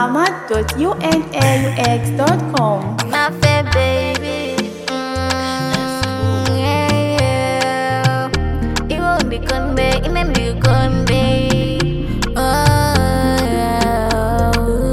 ahmad.unaux.com. My fair baby. Mm, yeah, yeah. Iwo ndikonde, ine ndikonde. Oh, yeah.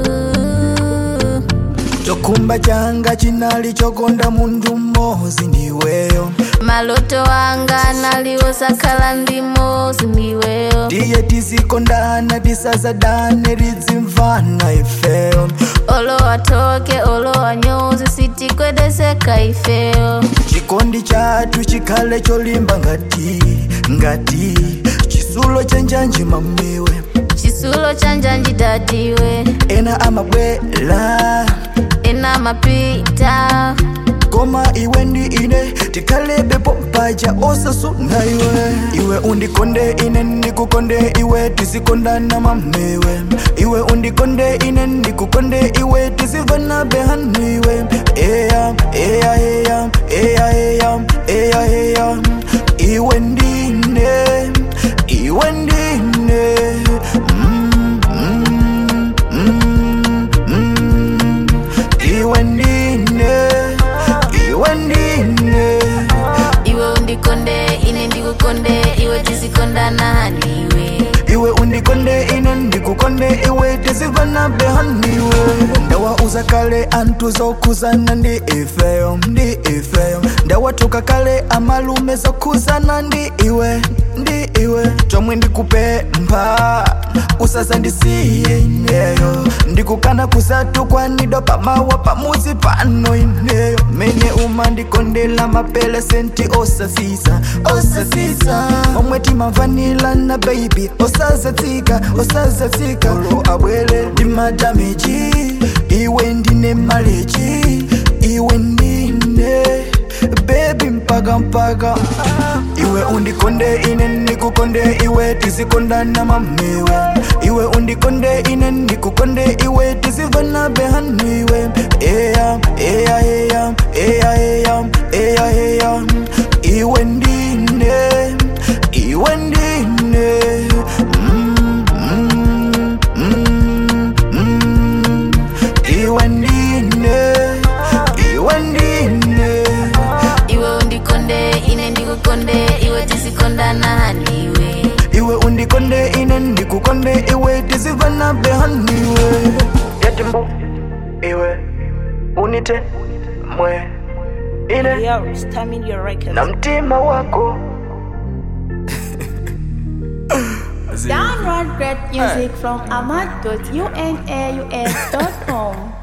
chokumba changa chinali chokonda munthu mmodzi ndiweyo maloto wanga naliwosakhala ndimozi ndiweyo tiye tizikondana tisazadane tidzimvana ifeyo olowa toke olowa nyozi sitikwedeseka ifeyo chikondi chathu chikhale cholimba ngati ngati chisulo chanjanji mamiwe chisulo chanja njidadiwe ena amabwela ena mapita koma iwe ndi ine tikhalebepo mpaja osasuna iwe iwe undikonde ine ndikukonde iwe tizikondana mamiwe iwe undikonde ine ndikukonde iwe tizivana behaniwe eya eya eya eya eya eya eya iwe ndine iwe ndine mm, mm, mm, mm. iwe ndine iwe ndine iwe undikonde ine ndikukonde iwe tizikondana niwe iwe undikonde ine ndikukonde iwe tizivana behaniwe ndawauza kale anthu zokhuzana ndi ifeyo ndi ifeyo ndawatuka kale amalume zokhuzana ndi iwe ndi iwe chomwe ndikupempha usazandisiye ineyo ndikukana kusatukwanidwa pamawa pamuzi pano ineyo mene umandikondela mapelesenti osasisa osasisa omwe timamvanila na baby osazatsika osazatsika olo abwele ndi madameji iwe ndine maleji iwe ndine bebi mpaka mpaka iwe undikonde ine ndikukonde iwe tizikondana mamiwe iwe undikonde ine ndikukonde iwe tizivana behaniwe eya eya eya eya eya eya eya iwe ndine iwe ndine mm, mm, mm, mm. iwe ndine iwe ndine iwe undikonde ine ndikukonde iwe tizikondana niwe iwe undikonde ine ndikukonde iwe tizivana behaniwe yatimbu iwe unite mwe ine Yo, Stamina your records. na mtima wako Download great music from ahmad.unaux.com.